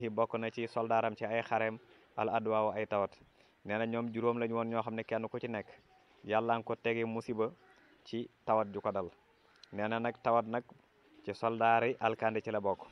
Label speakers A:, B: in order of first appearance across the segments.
A: yi bokk na ci soldaaram ci ay xareem al adwaaw ay tawat nee na ñoom juróom lañu woon ñoo xam ne kenn ku ci nekk yàlla nga ko tege musiba ci tawat ju ko dal nee na nag tawat nag ci soldaari alkandi ci la bokk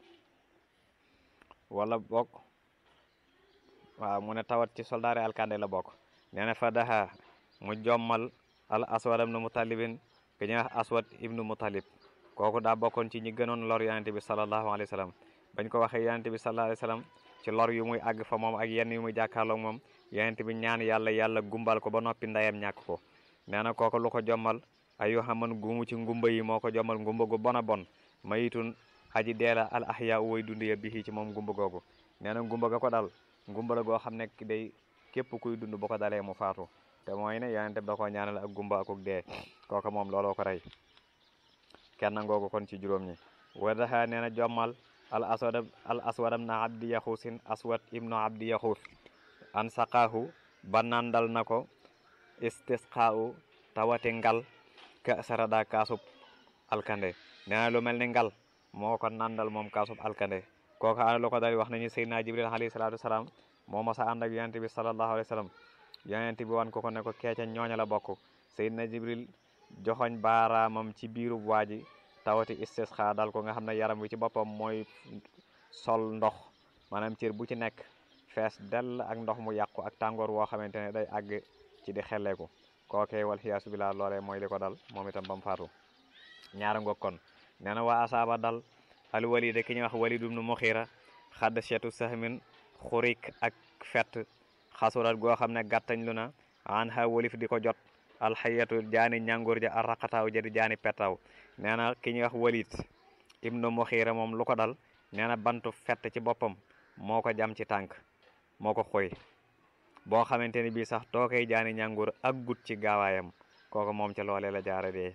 A: wala bokk waaw mu ne tawat ci soldaari alkandi la bokk nee na fa daha mu jommal al aswad ibnu mutalibin ki ñuy wax aswad ibnu mutalib kooku daa bokkoon ci ñi gënoon lor yonente bi sallallahu alayhi wa sallam bañ ko waxee yonente bi sallallahu alayhi wa sallam ci lor yu muy àgg fa moom ak yenn yu muy jàkkaarloog moom yonente bi ñaan yàlla yàlla gumbal ko ba noppi ndeyam ñàkk ko nee na kooku lu ko jommal ayu xaman gumu ci ngumba yi moo ko jommal ngumba gu bon a bon mayitun aji deela al ahya way dund ya bihi ci moom ngumba googu nee na ngumba ga ko dal ngumba la goo xam ne day képp kuy dund bu ko dalee mu faatu te mooy ne yonente bi da koo ñaanal ak gumba akuk dee kooka moom looloo ko rey kenn ngoogu kon ci juróom ñi wadaha nee na jommal al aswad al aswadam na abdi yaxuusin aswad ibnu abdi yaxuus an saqaahu ba nandal na ko istisqaau tawati ngal ka sarada kaasub alkande nee na lu mel ni ngal moo ko nandal moom kaasub alkande kooka ana lu ko dari wax nañu seydina jibril alayhi salaatu wasalaam moo masa ànd ak yonente bi sallallahu alayhi wa sallam yonente bi wan ko ko ne ko keeca ñooña la bokk seydina jibril joxoñ baaraamam ci biirub waa ji tawati istisqa dal ko nga xam ne yaram wi ci boppam mooy sol ndox maanaam cër bu ci nekk fees dell ak ndox mu yàqu ak tàngoor woo xamante ne day àgg ci di xelleeku kookee wal xiyaasu billah loolee mooy li ko dal moom itam ba mu faatu ñaara ngoog kon nee na waa asaaba dal al walida ki ñuy wax walid ibnu muxira xadd seetu sahmin xurik ak fett xasurat goo xam ne gàttañ lu na an ha walif di ko jot alxayatu jaani ñàngoor ja arraqataaw ja di jaani pettaaw nee na ki ñuy wax walid ibnu muxira moom lu ko dal nee na bantu fett ci boppam moo ko jam ci tànk moo ko xoy boo xamante ni bii sax too koy jaani ñàngoor ak gut ci gaawaayam kooku moom ca loolee la jaara dee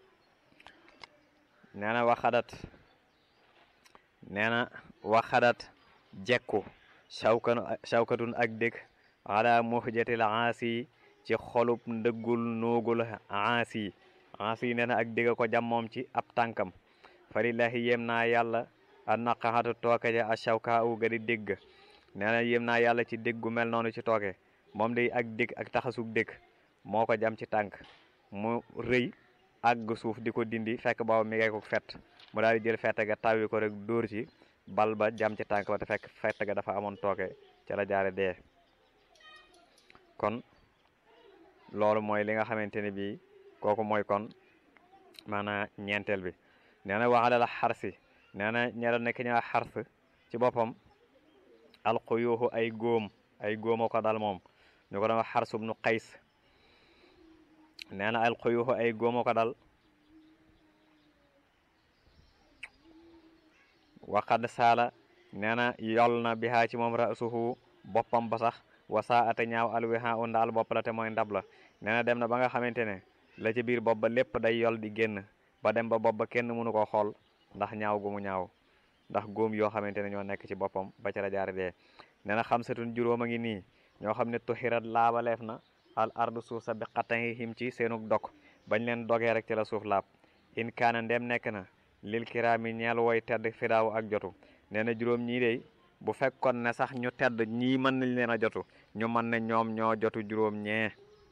A: nee na waxadat nee na waxadat jekku sawkanu sawkatun ak dëkk ala muhjatil aasi ci xolub ndëggul nuugul aasi aasi nee na ak dégg ko jam moom ci ab tànkam falillahi yem naa yàlla a naqaxatu tooke ja a shawka u ga di dégg nee na yem naa yàlla ci dégg gu mel noonu ci tooke moom day ak dégg ak taxasug dégg moo ko jam ci tànk mu rëy àgg suuf di ko dindi fekk booba mi ngay ko fett mu daal di jël fett ga tawwi ko rek dóor ci bal ba jam ci tànk ba te fekk fett ga dafa amoon tooke ca la jaare dee kon loolu mooy li nga xamante ne bii kooku mooy kon maanaam ñeenteel bi nee na waxala la xarsi nee na ñedoon nekk ñaa xars ci boppam alxuyuuxu ay góom ay góoma ko dal moom ñu ko doon wax xarsub nu xays nee na alxuyuuxu ay góoma ko dal waqad saala nee na yol na bihaa ci moom rasuhu boppam ba sax wasaa ate ñaaw alwiha u ndaal bopp la te mooy ndab la nee na dem na ba nga xamante ne la ci biir bopp ba lépp day yol di génn ba dem ba bopp ba kenn mënu ko xool ndax ñaaw gu mu ñaaw ndax góom yoo xamante ne ñoo nekk ci boppam ba ca la jaare dee nee na xamsatun juróom a ngi nii ñoo xam ne tuxirat laabaleef na al ardu suuf sa bi xattayi him ci seenug dog bañ leen dogee rek ci la suuf laab in kaana ndem nekk na lil kiraami ñeel woy tedd fidaaw ak jotu nee na juróom ñii de bu fekkoon ne sax ñu tedd ñii mën nañ leen a jotu ñu mën ne ñoom ñoo jotu juróom ñee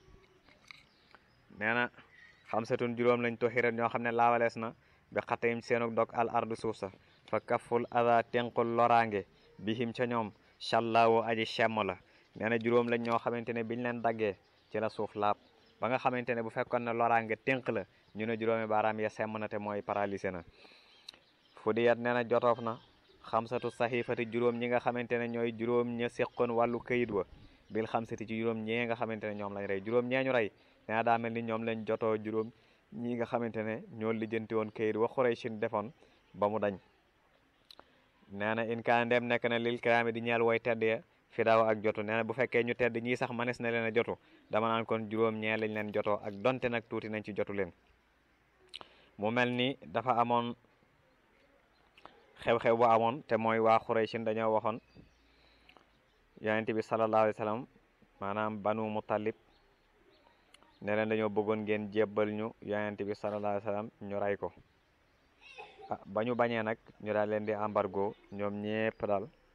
A: nee na xamsatun juróom lañ tuxirat ñoo xam ne laabalees na bi xattayim seenug dog al ardu suuf sa fa kaful ada tenqul loraange bi him ca ñoom challaawu aji chemm la nee na juróom lañ ñoo xamante ne biñ leen daggee ci la suuf laab ba nga xamante ne bu fekkoon ne loraange tënk la ñu ne juróomi baaraam ya semm na te mooy paralysé na fu diyat nee na jotoof na xamsatu saxifati juróom ñi nga xamante ne ñooy juróom ña seqoon wàllu këyit wa bil xamsati ci juróom ñee nga xamante ne ñoom lañ rey juróom ñee ñu rey nee na daa mel ni ñoom lañ jotoo juróom ñi nga xamante ne ñoo lijjanti woon këyit wa Xuraysin defoon ba mu dañ nee na in kaan dem nekk na lil kiraami di ñeel woy tedd ya fi daaw ak jotu nee na bu fekkee ñu tedd ñii sax manes na leen a jotu dama naan kon juróom ñee lañ leen jotoo ak donte nag tuuti nañ ci jotu leen mu mel ni dafa amoon xew-xew bu amoon te mooy waa Xuraysin dañoo waxoon yonent bi sallallahu alayhi wa sallam maanaam banu Muttalib ne leen dañoo bëggoon ngeen jébbal ñu yonent bi sallallahu alayhi wa sallam ñu rey ko ah ba ñu bañee nag ñu daal leen di embargo ñoom ñépp daal